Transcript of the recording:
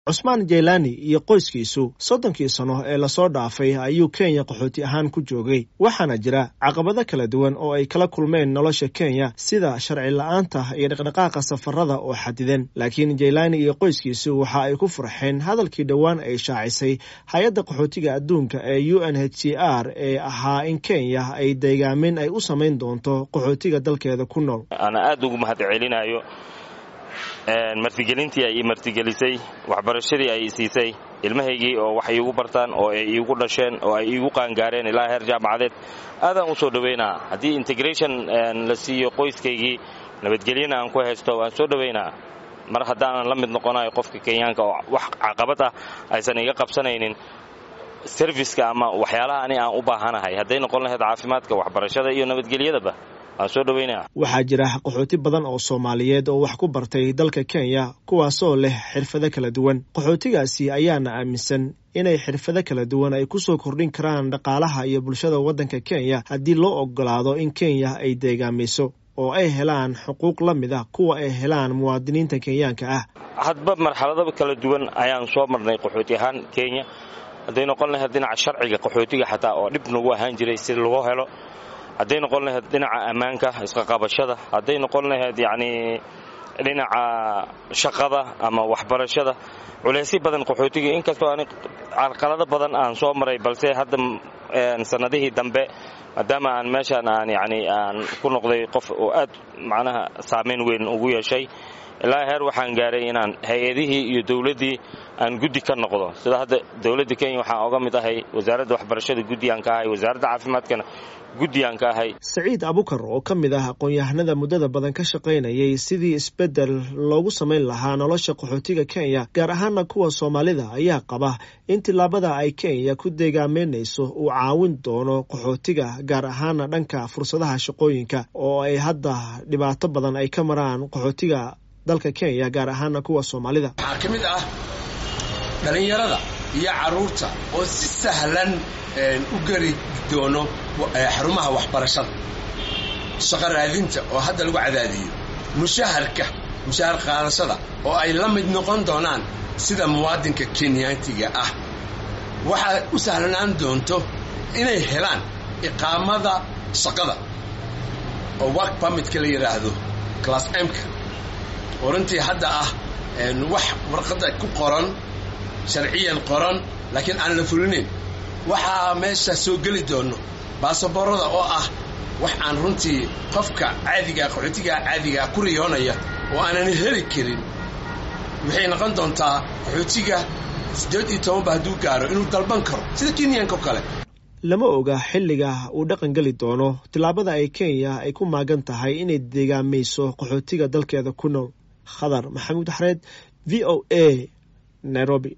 cusmaan jaylani iyo qoyskiisu soddonkii sano ee lasoo dhaafay ayuu kenya qaxooti ahaan ku joogay waxaana jira caqabado kala duwan oo ay kala kulmeen nolosha kenya sida sharci la-aanta iyo dhaqdhaqaaqa safarada oo xadidan laakiin jaylani iyo qoyskiisu waxa ay ku farxeen hadalkii dhowaan ay shaacisay hay-adda qaxootiga adduunka ee u n h c r ee ahaa in kenya ay deegaamin ay u samayn doonto qaxootiga dalkeeda ku nool ana aada ugu mahad celinayo martigelintii ay ii martigelisay waxbarashadii ay siisay ilmahaygii oo wax iigu bartaan oo ay iigu dhasheen oo ay iigu qaangaareen ilaa heer jaamacadeed aadaan u soo dhowaynaa haddii integration la siiyo qoyskaygii nabadgelyana aan ku haysto waan soo dhowaynaa mar haddaanan la mid noqonayo qofka kenyaanka oo wax caqabad ah aysan iga qabsanaynin serviska ama waxyaalaha ani aan u baahanahay hadday noqon lahayd caafimaadka waxbarashada iyo nabadgelyadaba waxaa jira qaxooti badan oo soomaaliyeed oo wax ku bartay dalka kenya kuwaasoo leh xirfado kala duwan qaxootigaasi ayaana aaminsan inay xirfado kala duwan ay kusoo kordhin karaan dhaqaalaha iyo bulshada waddanka kenya haddii loo ogolaado in kenya ay deegaamayso oo ay helaan xuquuq la mid ah kuwa ay helaan muwaadiniinta kenyaanka ah hadba marxaladaba kala duwan ayaan soo marnay qaxooti ahaan kenya hadday noqon lahayd dhinaca sharciga qaxootiga xataa oo dhib nagu ahaan jiray si loo helo hadday noqon lahayd dhinaca ammaanka isqaqabashada hadday noqon lahayd yacnii dhinaca shaqada ama waxbarashada culaysyo badan qaxootiga inkastoo ani carqalado badan aan soo maray balse hadda sannadihii dambe maadaama aan meeshaan aan yacni aan ku noqday qof oo aad macnaha saamayn weyn ugu yeeshay ilaa heer waxaan gaaray inaan hay-adihii iyo dowladdii aan guddi ka noqdo sida hadda dowladda kenya waxaan oga mid ahay wasaaradda waxbarashada guddigaan ka ahay wasaaradda caafimaadkana guddigaan ka ahay saciid abukar oo ka mid ah aqoon-yahanada muddada badan ka shaqaynayay sidii isbeddel loogu samayn lahaa nolosha qaxootiga kenya gaar ahaana kuwa soomaalida ayaa qaba in tillaabada ay kenya ku deegaameynayso uu caawin doono qaxootiga gaar ahaana dhanka fursadaha shaqooyinka oo ay hadda dhibaato badan ay ka maraan qaxootiga dalka kenya gaar ahaana kuwa soomaalida waxaa ka mid ah dhallinyarada iyo carruurta oo si sahlan u geli doono xarumaha waxbarashada shaqo raadinta oo hadda lagu cadaadiyo mushaharka mushahar qaadashada oo ay la mid noqon doonaan sida muwaadinka kenyaantiga ah waxaa u sahlanaan doonto inay helaan iqaamada shaqada oo work permitka la yidhaahdo class mka oo runtii hadda ah wax warqadda ku qoran sharciyan qoran laakiin aan la fulinayn waxaa meesha soo geli doono baasaboorada oo ah wax aan runtii qofka caadigaa qaxootigaa caadigaa ku riyoonaya oo aanan heli karin waxay noqon doontaa qaxootiga siddeed iyo tobanba hadduu gaaro inuu dalban karo sida kenyanka oo kale lama oga xilliga uu dhaqan geli doono tillaabada ay kenya ay ku maagan tahay inay deegaamayso qaxootiga dalkeeda ku nool khadar maxamuud xareed v o a nairobi